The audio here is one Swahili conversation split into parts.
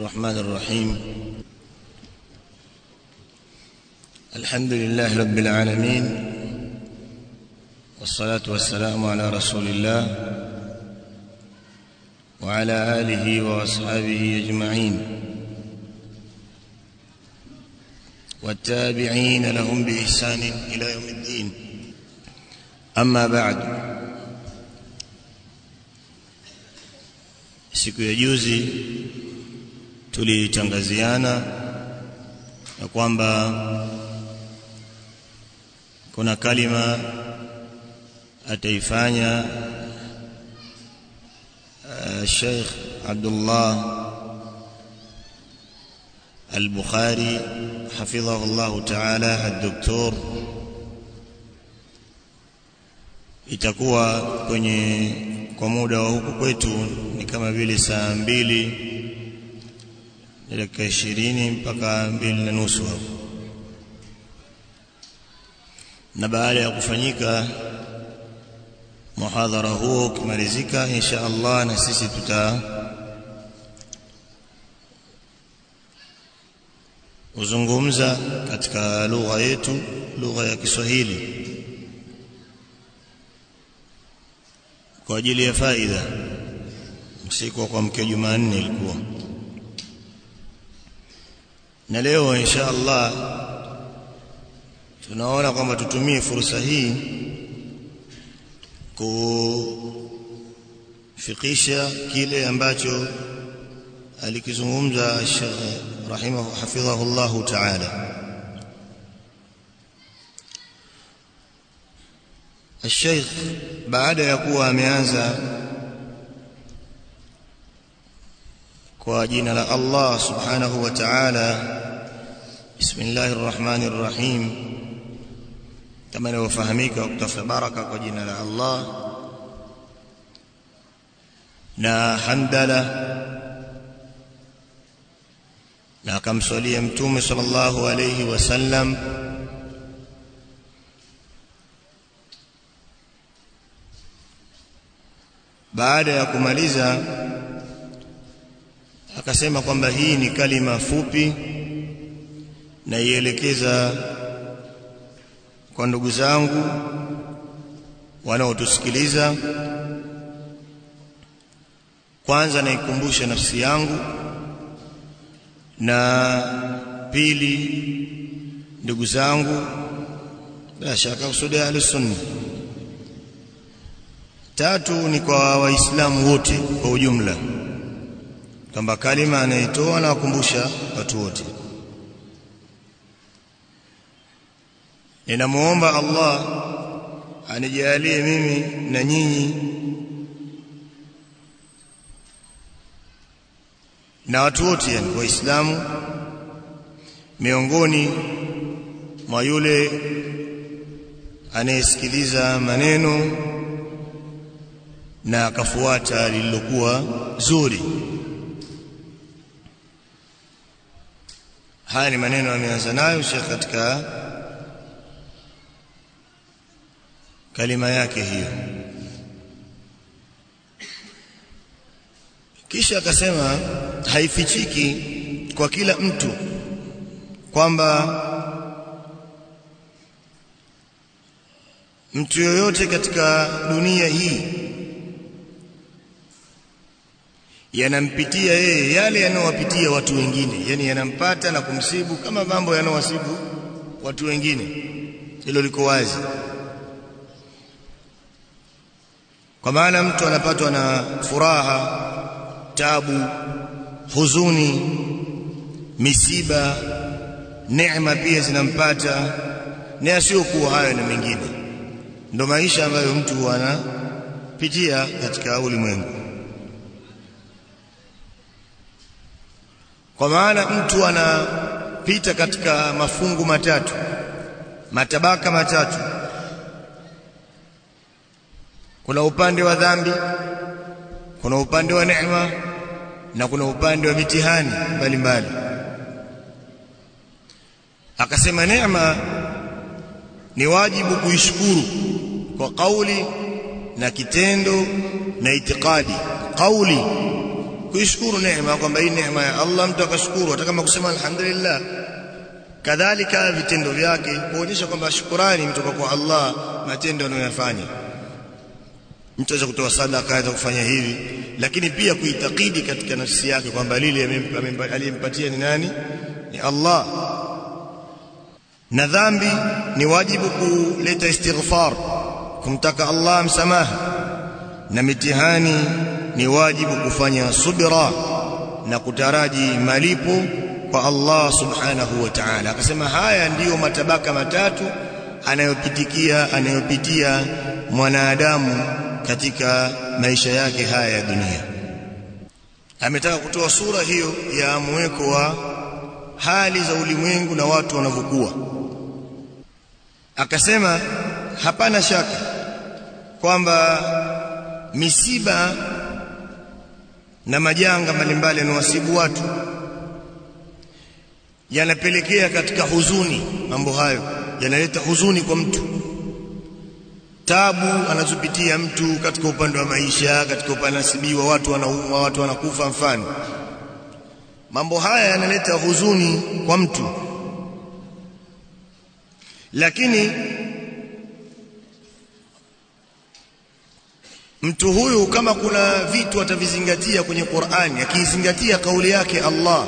الرحمن الرحيم الحمد لله رب العالمين والصلاة والسلام على رسول الله وعلى آله وأصحابه أجمعين والتابعين لهم بإحسان إلى يوم الدين أما بعد siku ya juzi tulitangaziana ya kwamba kuna kalima ataifanya uh, Sheikh Abdullah Al-Bukhari حفظه الله تعالى الدكتور itakuwa kwenye kwa muda wa huku kwetu ni kama vile saa mbili dakika ishirini mpaka mbili na nusu hapo na baada ya kufanyika muhadhara huo ukimalizika insha Allah na sisi tuta uzungumza katika lugha yetu lugha ya Kiswahili kwa ajili ya faida usiku kwa mke Jumanne ilikuwa na leo insha Allah tunaona kwamba tutumie fursa hii kufikisha kile ambacho alikizungumza Sheikh rahimahu hafidhahu Allah ta'ala الشيخ baada ya kuwa ameanza kwa jina la Allah subhanahu wa ta'ala bismillahir rahmanir rahim kama inavyofahamika kutafuta baraka kwa jina la Allah na hamdala na akamswalia mtume sallallahu alayhi wasallam baada ya kumaliza akasema kwamba hii ni kalima fupi na ielekeza kwa ndugu zangu wanaotusikiliza kwanza naikumbusha nafsi yangu na pili ndugu zangu bila shaka kusudia ahlusunna tatu ni kwa waislamu wote kwa ujumla kwamba kalima anaitoa na wakumbusha watu wote ninamuomba Allah anijalie mimi na nyinyi na watu wote yani waislamu miongoni mwa yule anayesikiliza maneno na akafuata lililokuwa zuri haya ni maneno ameanza nayo Sheikh katika kalima yake hiyo kisha akasema haifichiki kwa kila mtu kwamba mtu yoyote katika dunia hii yanampitia yeye yale yanayowapitia watu wengine yani yanampata na kumsibu kama mambo yanayowasibu watu wengine hilo liko wazi kwa maana mtu anapatwa na furaha tabu huzuni misiba neema pia zinampata na yasiyokuwa hayo na mengine ndo maisha ambayo mtu anapitia katika ulimwengu kwa maana mtu anapita katika mafungu matatu matabaka matatu kuna upande wa dhambi kuna upande wa neema na kuna upande wa mitihani mbalimbali akasema neema ni wajibu kuishukuru kwa kauli na kitendo na itikadi kauli kuishukuru neema kwamba hii neema ya Allah mtu akashukuru hata kama kusema alhamdulillah kadhalika vitendo vyake kuonyesha kwamba shukrani mtoka kwa Allah matendo anayoyafanya mtu aweza kutoa sadaka aweza kufanya hivi lakini pia kuitakidi katika nafsi yake kwamba lile aliyempatia ni nani ni Allah na dhambi ni wajibu kuleta istighfar kumtaka Allah msamaha na mitihani ni wajibu kufanya subira na kutaraji malipo kwa Allah subhanahu wa ta'ala akasema haya ndiyo matabaka matatu anayopitikia anayopitia mwanadamu katika maisha yake haya ya dunia ametaka kutoa sura hiyo ya mweko wa hali za ulimwengu na watu wanavyokuwa akasema hapana shaka kwamba misiba na majanga mbalimbali yanawasibu watu yanapelekea katika huzuni mambo hayo yanaleta huzuni kwa mtu tabu anazopitia mtu katika upande wa maisha katika upande nasibiwa watu wanaumwa watu wanakufa mfano mambo haya yanaleta huzuni kwa mtu lakini mtu huyu kama kuna vitu atavizingatia kwenye Qur'ani akizingatia kauli yake Allah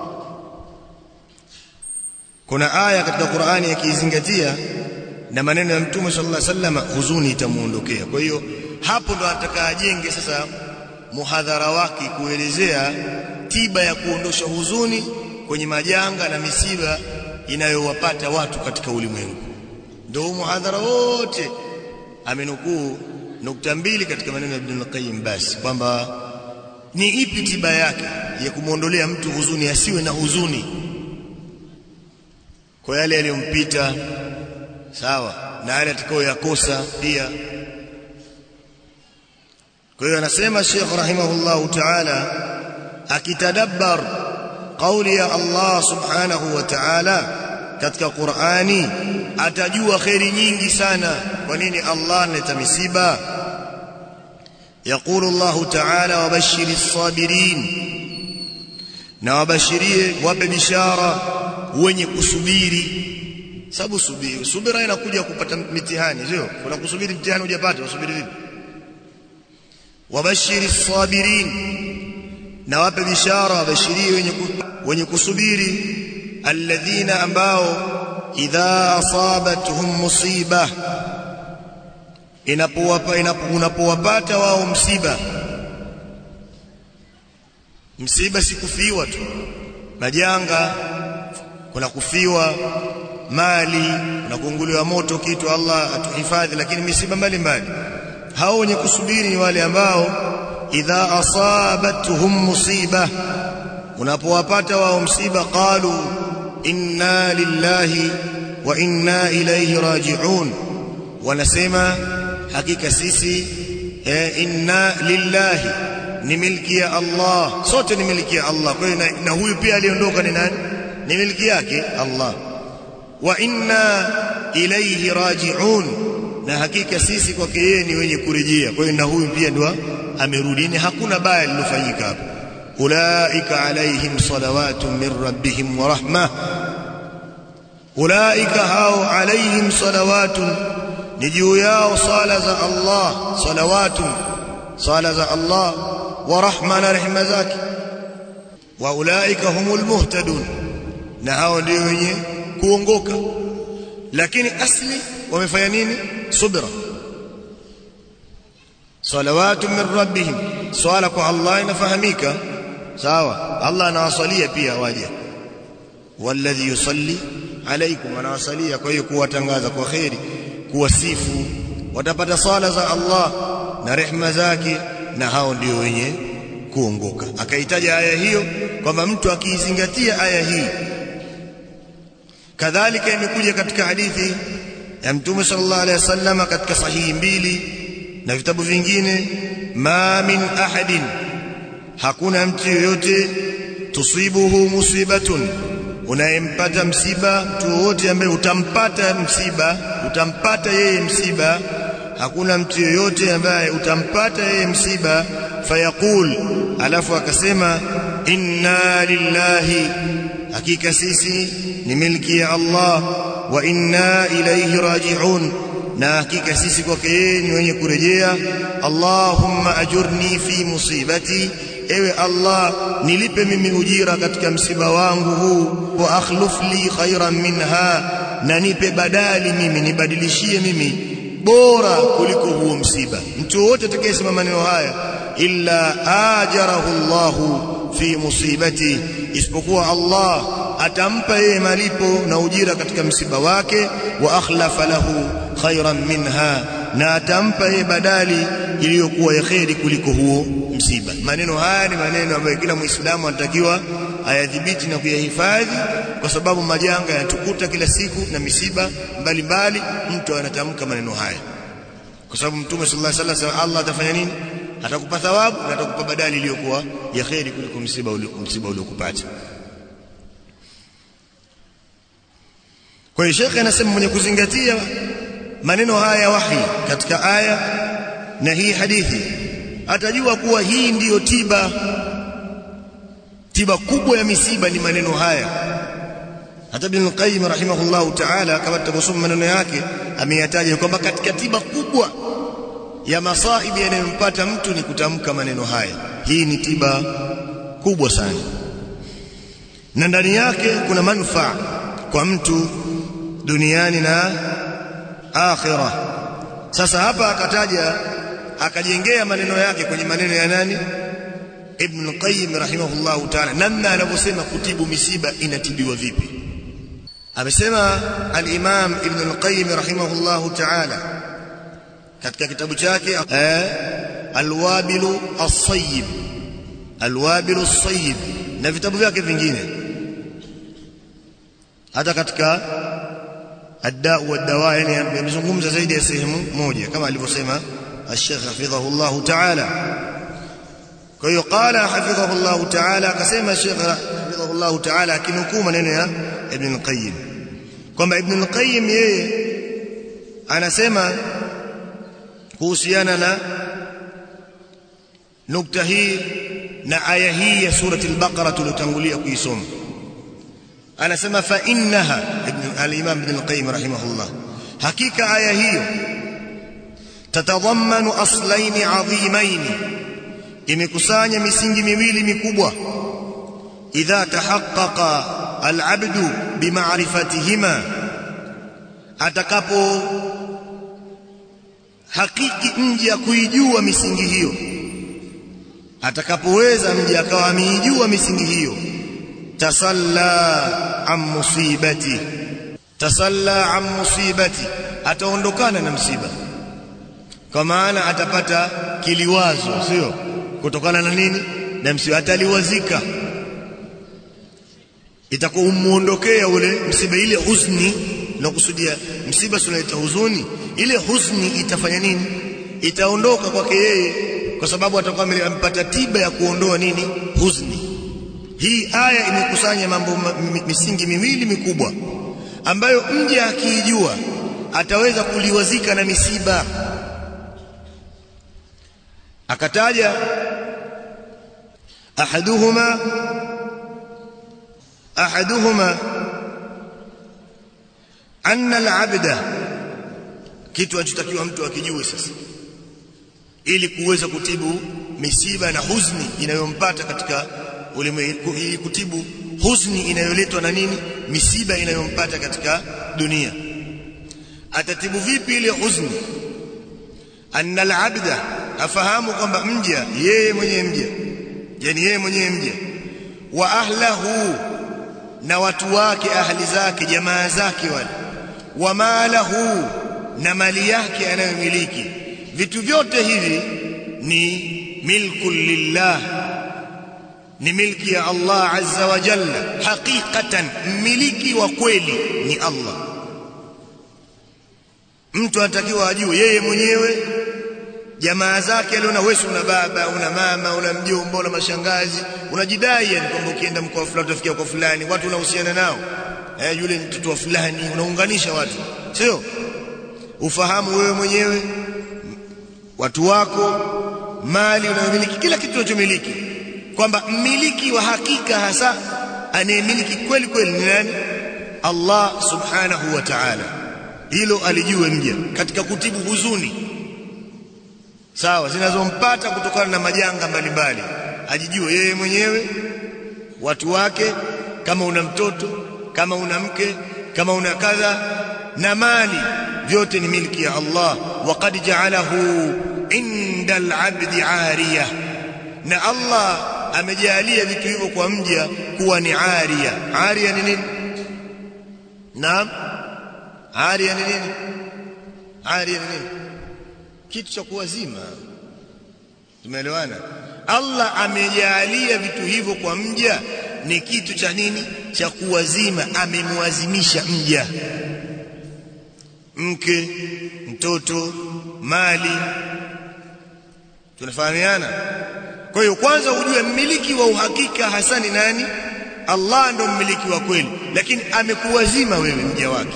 kuna aya katika Qur'ani akizingatia na maneno ya Mtume sallallahu alaihi wasallam huzuni itamuondokea kwa hiyo hapo ndo anataka ajenge sasa muhadhara wake kuelezea tiba ya kuondosha huzuni kwenye majanga na misiba inayowapata watu katika ulimwengu ndio muhadhara wote amenukuu nukta mbili katika maneno ya Ibn Qayyim basi kwamba ni ipi tiba yake ya kumwondolea mtu huzuni asiwe na huzuni kwa yale yaliyompita sawa na yale atakayoyakosa pia kwa hiyo anasema Sheikh rahimahullahu ta'ala akitadabbar kauli ya Allah subhanahu wa ta'ala katika Qur'ani atajua khairi nyingi sana kwa nini Allah analeta misiba يقول الله تعالى وبشر الصابرين na wabashirie wape bishara wenye kusubiri sababu subiri subira inakuja kupata mitihani sio kuna kusubiri mtihani hujapata usubiri vipi wabashiri sabirin na wape bishara wabashirie wenye wenye kusubiri alladhina ambao idha asabatuhum musiba inapowapa unapowapata wao msiba msiba si kufiwa tu majanga kuna kufiwa mali na kuunguliwa moto kitu Allah atuhifadhi lakini misiba mbalimbali hao wenye kusubiri ni wale ambao idha asabatuhum musiba unapowapata wao msiba qalu inna lillahi wa inna ilayhi raji'un wanasema hakika sisi eh, inna lillahi ni milki ya Allah sote ni milki ya Allah kwa hiyo na, na huyu pia aliondoka ni nani ni milki yake Allah wa inna ilayhi raji'un na hakika sisi kwake yeye ni wenye kurejea kwa hiyo na huyu pia ndo amerudi ni hakuna baya lilofanyika hapo ulaika alaihim salawatun min rabbihim wa rahmah ulaika hao alaihim salawatun ni juu yao sala za Allah salawatun sala za Allah wa rahma na rehema zake wa ulaika humul muhtadun na hao ndio wenye kuongoka lakini asli wamefanya nini subra salawatu min rabbihim swala kwa Allah inafahamika sawa Allah anawasalia pia waje walladhi yusalli alaikum anawasalia kwa hiyo kuwatangaza kwa khairi kuwasifu watapata sala za Allah na rehma zake na hao ndio wenye kuongoka akaitaja aya hiyo kwamba mtu akiizingatia aya hii kadhalika imekuja katika hadithi ya mtume sallallahu alaihi wasallam katika sahihi mbili na vitabu vingine ma min ahadin hakuna mtu yoyote tusibuhu musibatun unayempata msiba mtu wote ambaye utampata msiba utampata yeye msiba hakuna mtu yoyote ambaye utampata yeye msiba fayaqul alafu akasema inna lillahi hakika sisi ni milki ya Allah wa inna ilayhi raji'un na hakika sisi kwake yeye ni wenye kurejea Allahumma ajurni fi musibati ewe Allah nilipe mimi ujira katika msiba wangu huu wa akhluf li khairan minha na nipe badali mimi nibadilishie mimi bora kuliko huo msiba mtu wote atakayesema maneno haya illa ajarahu Allahu fi musibati isipokuwa Allah atampa yeye malipo na ujira katika msiba wake wa akhlafa lahu khairan minha na atampa yeye badali iliyokuwa ya kheri kuliko huo msiba maneno haya ni maneno ambayo kila muislamu anatakiwa ayadhibiti na kuyahifadhi kwa sababu majanga yanatukuta kila siku na misiba mbalimbali mtu anatamka maneno haya kwa sababu mtume sallallahu alaihi wasallam Allah atafanya nini atakupa thawabu na atakupa badali iliyokuwa ya kheri kuliko msiba msiba uliokupata kwa hiyo shekhe anasema mwenye kuzingatia maneno haya ya wahi katika aya na hii hadithi atajua kuwa hii ndiyo tiba tiba kubwa ya misiba ni maneno haya hata Ibn Qayyim rahimahullahu ta'ala kama tutakosoma maneno yake ameyataja kwamba katika tiba kubwa ya masaibi yanayompata mtu ni kutamka maneno haya hii ni tiba kubwa sana na ndani yake kuna manufaa kwa mtu duniani na akhira sasa hapa akataja akajengea maneno yake kwenye maneno ya nani Ibn Qayyim rahimahullahu ta'ala namna anavyosema kutibu misiba inatibiwa vipi amesema al-Imam Ibn al-Qayyim rahimahullahu ta'ala katika kitabu chake eh, Al-Wabilu As-Sayyib Al-Wabilu As-Sayyib na vitabu vyake vingine hata katika Ad-Da'u wad-Dawa yani amezungumza zaidi ya sehemu moja kama alivyosema Al-Sheikh hafidhahullah ta'ala kwa hiyo qala hafidhahullah ta'ala akasema Sheikh hafidhahullah ta'ala akinukuu maneno ya Ibn al-Qayyim kwamba Ibn al-Qayyim yeye anasema kuhusiana na nukta hii na aya hii ya surati al-Baqara tuliyotangulia kuisoma anasema fa innaha ibn al-Imam Ibn al-Qayyim rahimahullah hakika aya hiyo tatadhammanu aslain adhimain imekusanya misingi miwili mikubwa idha tahaqqaqa al-'abdu bima'rifatihima atakapo hakiki mja kuijua misingi hiyo atakapoweza mja akawa ameijua misingi hiyo tasalla an musibati tasalla an musibati ataondokana na msiba kwa maana atapata kiliwazo sio kutokana na nini na msiba ataliwazika itakuwa umuondokea ule msiba ile huzuni na kusudia msiba sunaleta huzuni ile huzuni itafanya nini itaondoka kwake yeye kwa sababu atakuwa amepata tiba ya kuondoa nini huzuni hii aya imekusanya mambo misingi miwili mikubwa ambayo mja akiijua ataweza kuliwazika na misiba akataja ahaduhuma ahaduhuma anna al-abda kitu anachotakiwa mtu akijue sasa ili kuweza kutibu misiba na huzuni inayompata katika ulimwengu ili kutibu huzuni inayoletwa na nini misiba inayompata katika dunia atatibu vipi ile huzuni anna al-abda afahamu kwamba mja yeye mwenyewe mja yani yeye mwenyewe mja wa ahlahu na watu wake ahli zake jamaa zake wale wa malahu na mali yake anayomiliki vitu vyote hivi ni milku lillah ni milki ya Allah azza wa jalla haqiqatan mmiliki wa kweli ni Allah mtu anatakiwa ajue yeye mwenyewe jamaa zake aliona wewe una baba una mama una mjomba una mashangazi unajidai yani kwamba ukienda mkoa fulani utafikia kwa fulani watu unahusiana nao eh yule ni mtoto wa fulani unaunganisha watu sio ufahamu wewe mwenyewe watu wako mali unayomiliki kila kitu unachomiliki kwamba mmiliki wa hakika hasa anayemiliki kweli kweli ni nani Allah subhanahu wa ta'ala hilo alijue mja katika kutibu huzuni sawa zinazompata kutokana na majanga mbalimbali ajijue yeye mwenyewe watu wake kama una mtoto kama una mke kama una kadha na mali vyote ni milki ya Allah waqad ja'alahu inda al-'abdi 'ariya na Allah amejalia vitu hivyo kwa mja kuwa ni 'ariya 'ariya ni nini naam 'ariya ni nini 'ariya ni nini kitu cha kuwazima tumeelewana Allah amejalia vitu hivyo kwa mja ni kitu cha nini cha kuwazima amemwazimisha mja mke mtoto mali tunafahamiana kwa hiyo kwanza ujue mmiliki wa uhakika hasa ni nani Allah ndo mmiliki wa kweli lakini amekuwazima wewe mja wake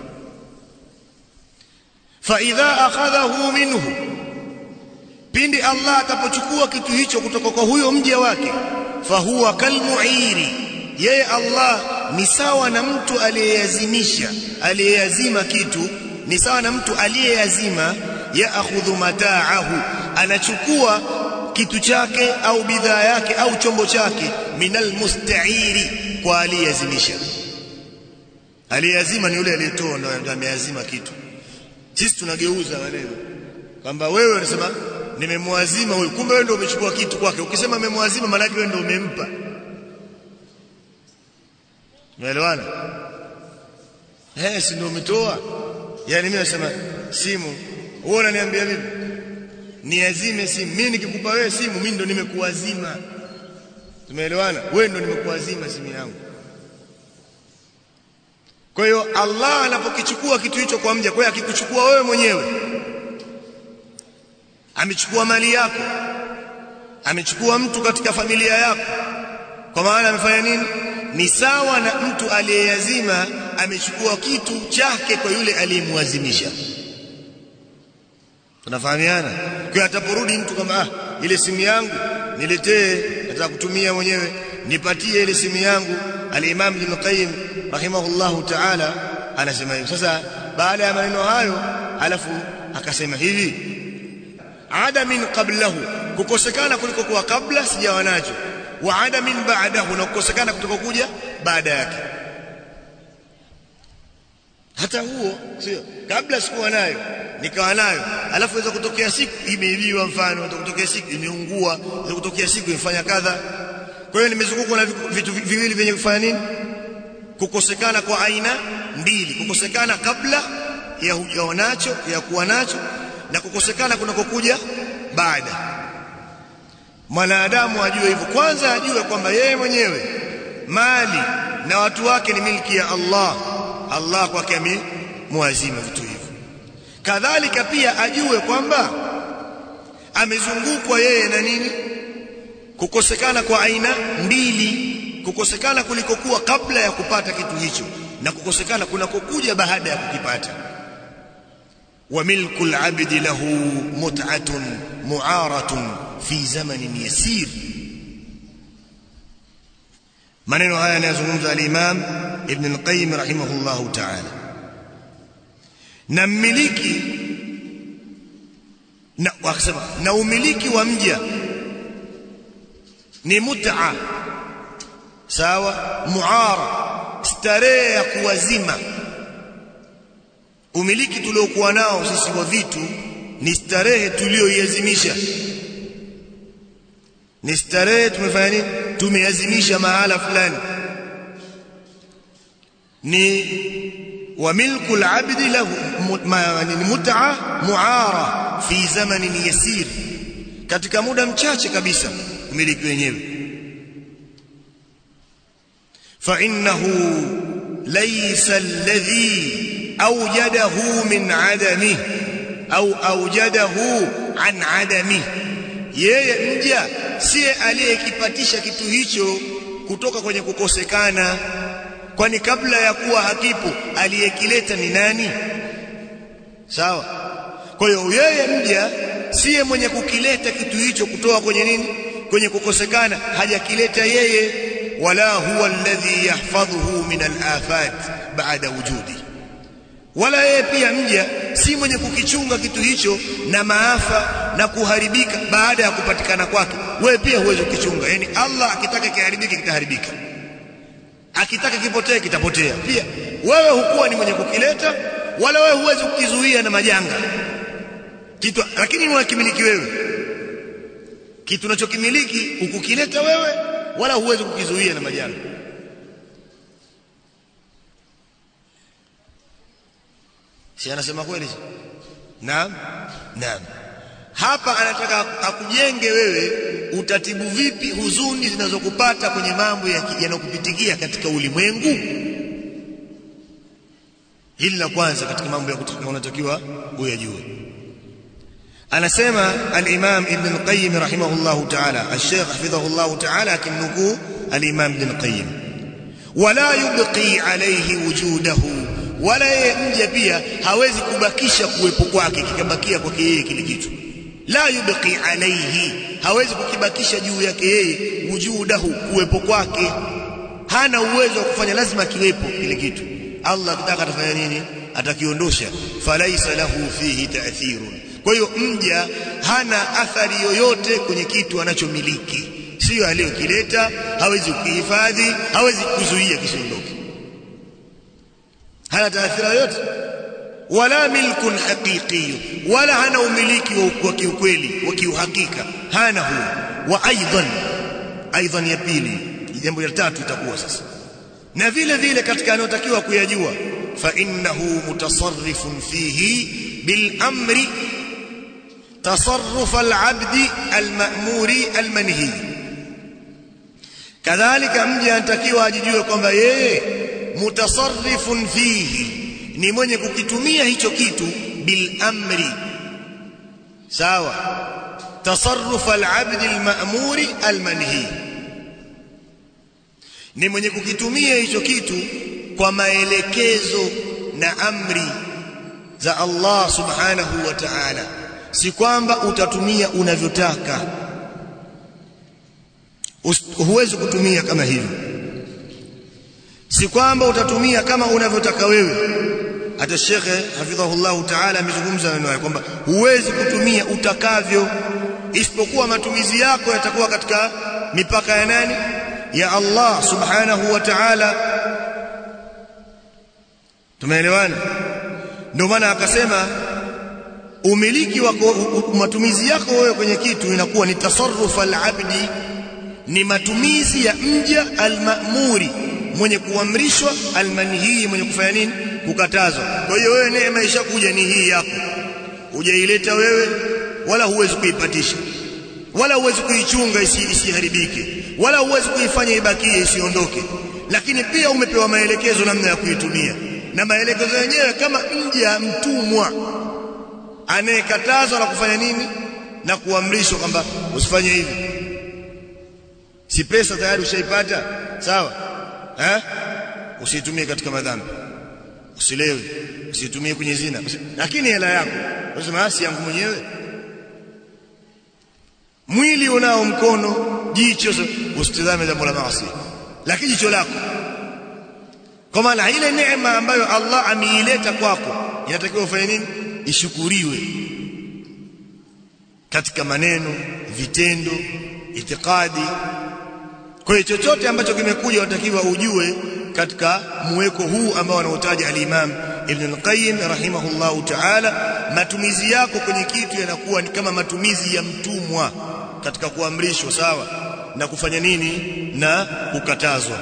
fa idha akhadhahu minhu pindi Allah atapochukua kitu hicho kutoka kwa huyo mja wake fahuwa kalmuiri yeye Allah ni sawa na mtu aliyeyazimisha aliyeyazima kitu ni sawa na mtu aliyeyazima yaakhudhu mataahu anachukua kitu chake au bidhaa yake au chombo chake minal musta'iri kwa aliyeyazimisha aliyeyazima ni yule aliyetoa ndio ameyazima kitu sisi tunageuza maneno kwamba wewe unasema nimemwazima huyu kumbe wewe ndio umechukua kitu kwake ukisema memwazima maana yake wewe ndio umempa umeelewana eh si ndio umetoa yani mimi nasema simu wewe unaniambia vipi niazime simu mimi nikikupa wewe simu mimi ndo nimekuazima tumeelewana wewe ndo nimekuazima simu yangu kwa hiyo Allah anapokichukua kitu hicho kwa mja kwa hiyo akikuchukua wewe mwenyewe amechukua mali yako amechukua mtu katika familia yako kwa maana amefanya nini ni sawa na mtu aliyeyazima amechukua kitu chake kwa yule aliyemwazimisha tunafahamiana kwa ataporudi mtu kama ah ile simu yangu niletee nataka kutumia mwenyewe nipatie ile simu yangu al-Imam Ibn Qayyim rahimahullahu ta'ala anasema hivi sasa baada ya maneno hayo alafu akasema hivi adamin qablahu kukosekana kuliko kuwa kabla sijawa nacho wa adamin ba'dahu na kukosekana kutoka kuja baada yake hata huo sio kabla sikuwa nayo nikawa nayo alafu inaweza kutokea siku imeibiwa mfano inaweza kutokea siku imeungua inaweza kutokea siku imefanya kadha kwa hiyo nimezungukwa na vitu viwili vyenye kufanya nini kukosekana kwa aina mbili kukosekana kabla ya hujawa nacho ya kuwa nacho na kukosekana kunakokuja baada mwanadamu ajue hivyo kwanza ajue kwamba yeye mwenyewe mali na watu wake ni milki ya Allah Allah kwake amemwazima vitu hivyo kadhalika pia ajue kwamba amezungukwa yeye na nini kukosekana kwa aina mbili kukosekana kulikokuwa kabla ya kupata kitu hicho na kukosekana kunakokuja baada ya kukipata وملك العبد له متعة معارة في زمن يسير maneno haya yanayozungumza al-Imam Ibn al-Qayyim rahimahullahu ta'ala na mmiliki na wakasema na umiliki wa mja ni mut'a sawa muara starehe ya kuwazima umiliki tuliokuwa nao sisi wa vitu ni starehe tulioiazimisha ni starehe tumefanya nini tumeazimisha mahala fulani ni wa milku al-abdi lahu ni mut'a muara fi zamanin yasir katika muda mchache kabisa umiliki wenyewe fa innahu laysa alladhi أوجده من عدمه أو أوجده عن عدمه yeye mja siye aliyekipatisha kitu hicho kutoka kwenye kukosekana kwani kabla ya kuwa hakipo aliyekileta ni nani sawa kwa hiyo yeye mja siye mwenye kukileta kitu hicho kutoa kwenye nini kwenye kukosekana hajakileta yeye wala huwa alladhi yahfadhuhu min al-afat ba'da wujudi wala yeye pia mja si mwenye kukichunga kitu hicho na maafa na kuharibika baada ya kupatikana kwake wewe pia huwezi kukichunga yani Allah akitaka kiharibike kitaharibika akitaka kipotee kitapotea pia wewe hukuwa ni mwenye kukileta wala wewe huwezi kukizuia na majanga kitu lakini unakimiliki wewe kitu unachokimiliki ukukileta wewe wala huwezi kukizuia na majanga si anasema kweli naam naam hapa anataka akujenge wewe utatibu vipi huzuni zinazokupata kwenye mambo yanayokupitikia katika ulimwengu hili la kwanza katika mambo ya unatakiwa uyajue anasema al-Imam Ibn al-Qayyim rahimahullah ta'ala al-Sheikh hafidhahullah ta'ala akimnukuu al-Imam Ibn al-Qayyim wala yubqi alayhi wujudahu wala yeye mja pia hawezi kubakisha kuwepo kwake kikabakia kwake yeye kile kitu la yubqi alayhi hawezi kukibakisha juu yake yeye wujudahu kuwepo kwake hana uwezo wa kufanya lazima kiwepo kile kitu Allah akitaka atafanya nini atakiondosha falaisa lahu fihi ta'thirun kwa hiyo mja hana athari yoyote kwenye kitu anachomiliki sio aliyokileta hawezi kukihifadhi hawezi kuzuia kisiondoke hana taathira yoyote wala milkun haqiqi wala hana umiliki wa kiukweli wa kiuhakika hana huo wa aidan aidan ya pili jambo la tatu itakuwa sasa na vile vile katika anayotakiwa kuyajua fa innahu mutasarrifun fihi bil amri تصرف العبد المأمور المنهي kadhalika mja anatakiwa ajijue kwamba yeye mutasarrifun fihi ni mwenye kukitumia hicho kitu bil amri sawa tasarruf al-abd al-ma'muri al-manhi ni mwenye kukitumia hicho kitu kwa maelekezo na amri za Allah subhanahu wa ta'ala si kwamba utatumia unavyotaka huwezi kutumia kama hivyo si kwamba utatumia kama unavyotaka wewe hata shekhe hafidhahullah taala amezungumza maneno haya kwamba huwezi kutumia utakavyo isipokuwa matumizi yako yatakuwa katika mipaka ya nani ya Allah subhanahu wa ta'ala tumeelewana ndio maana akasema umiliki wako matumizi yako wewe kwenye kitu inakuwa ni tasarruf al-abdi ni matumizi ya mja al-ma'muri mwenye kuamrishwa al-manhi mwenye kufanya nini kukatazwa kwa hiyo wewe neema ishakuja ni hii yako hujaileta wewe wala huwezi kuipatisha wala huwezi kuichunga isi, isiharibike wala huwezi kuifanya ibakie isiondoke lakini pia umepewa maelekezo namna ya kuitumia na maelekezo yenyewe kama mja mtumwa anayekatazwa na kufanya nini na kuamrishwa kwamba usifanye hivi si pesa tayari ushaipata sawa eh usitumie katika madhambi usilewe usitumie kwenye zina lakini hela yako unasema asi yangu mwenyewe mwili unao mkono jicho usitazame jambo la maasi lakini jicho lako kwa maana ile neema ambayo Allah ameileta kwako inatakiwa ufanye nini ishukuriwe katika maneno vitendo itikadi kwa hiyo chochote ambacho kimekuja unatakiwa ujue katika muweko huu ambao anautaja al-Imam Ibn al-Qayyim rahimahullahu ta'ala matumizi yako kwenye kitu yanakuwa ni kama matumizi ya mtumwa katika kuamrishwa sawa na kufanya nini na kukatazwa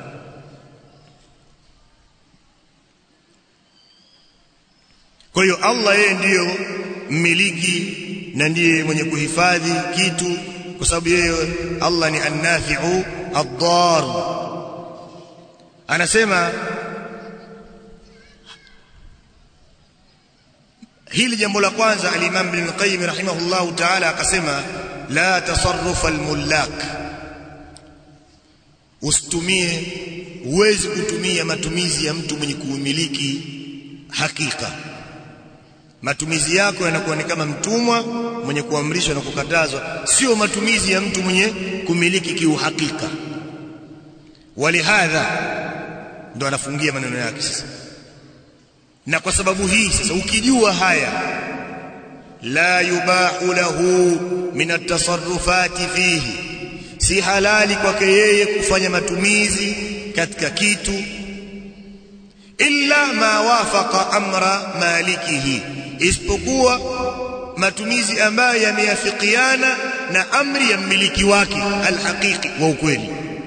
kwa hiyo Allah yeye ndiyo mmiliki na ndiye mwenye kuhifadhi kitu kwa sababu yeye Allah ni an-nafi'u ad-dar anasema hili jambo la kwanza al-Imam Ibn Qayyim rahimahullahu ta'ala akasema la tasarruf al-mullak usitumie huwezi kutumia matumizi ya mtu mwenye kuumiliki hakika matumizi yako yanakuwa ni kama mtumwa mwenye kuamrishwa na kukatazwa sio matumizi ya mtu mwenye kumiliki kiuhakika walihadha ndo anafungia maneno yake sasa na kwa sababu hii sasa ukijua haya la yubahu lahu min at-tasarrufati fihi si halali kwake yeye kufanya matumizi katika kitu illa ma wafaqa amra malikihi isipokuwa matumizi ambayo yameafikiana na amri ya mmiliki wake alhaqiqi wa ukweli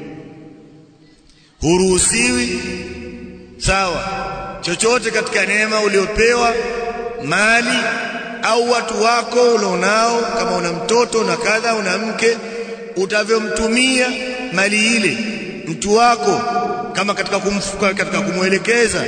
huruhusiwi sawa chochote katika neema uliopewa mali au watu wako ulionao kama una mtoto na kadha una mke utavyomtumia mali ile mtu wako kama katika kumfuka katika kumwelekeza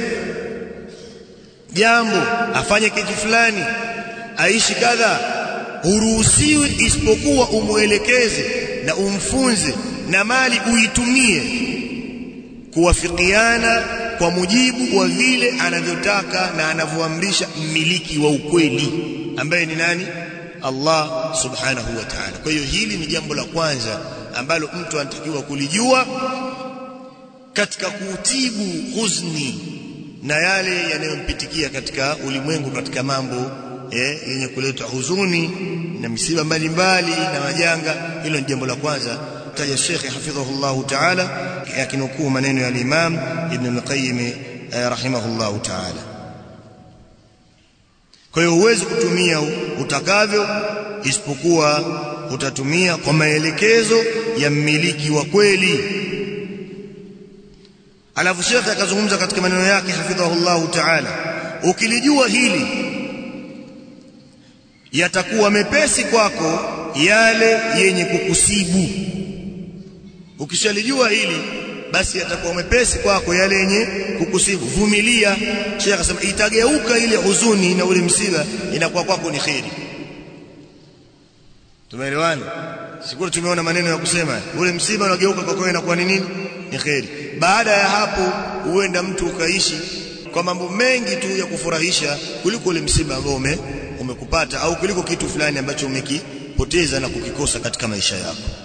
jambo afanye kitu fulani aishi kadha huruhusiwi isipokuwa umwelekeze na umfunze na mali uitumie kuwafikiana kwa mujibu wa vile anavyotaka na anavyoamrisha mmiliki wa ukweli ambaye ni nani Allah subhanahu wa ta'ala kwa hiyo hili ni jambo la kwanza ambalo mtu anatakiwa kulijua katika kutibu huzuni na yale yanayompitikia katika ulimwengu katika mambo eh, yenye kuleta huzuni na misiba mbalimbali na majanga hilo ni jambo la kwanza taja Sheikh hafidhahullah ta'ala yakinukuu maneno ya Imam Ibn al-Qayyim eh, rahimahullah ta'ala kwa hiyo huwezi kutumia utakavyo isipokuwa utatumia kwa maelekezo ya mmiliki wa kweli alafu Sheikh akazungumza katika maneno yake hafidhahullah ta'ala ukilijua hili yatakuwa mepesi kwako yale yenye kukusibu ukishalijua hili basi yatakuwa mepesi kwako yale yenye kukusibu vumilia Sheikh akasema itageuka ile huzuni na ule msiba inakuwa kwako ni kheri tumeelewana sikuru tumeona maneno ya kusema ule msiba unageuka kwako inakuwa ni nini ni kheri baada ya hapo huenda mtu ukaishi kwa mambo mengi tu ya kufurahisha kuliko ule msiba ambao ume, umekupata au kuliko kitu fulani ambacho umekipoteza na kukikosa katika maisha yako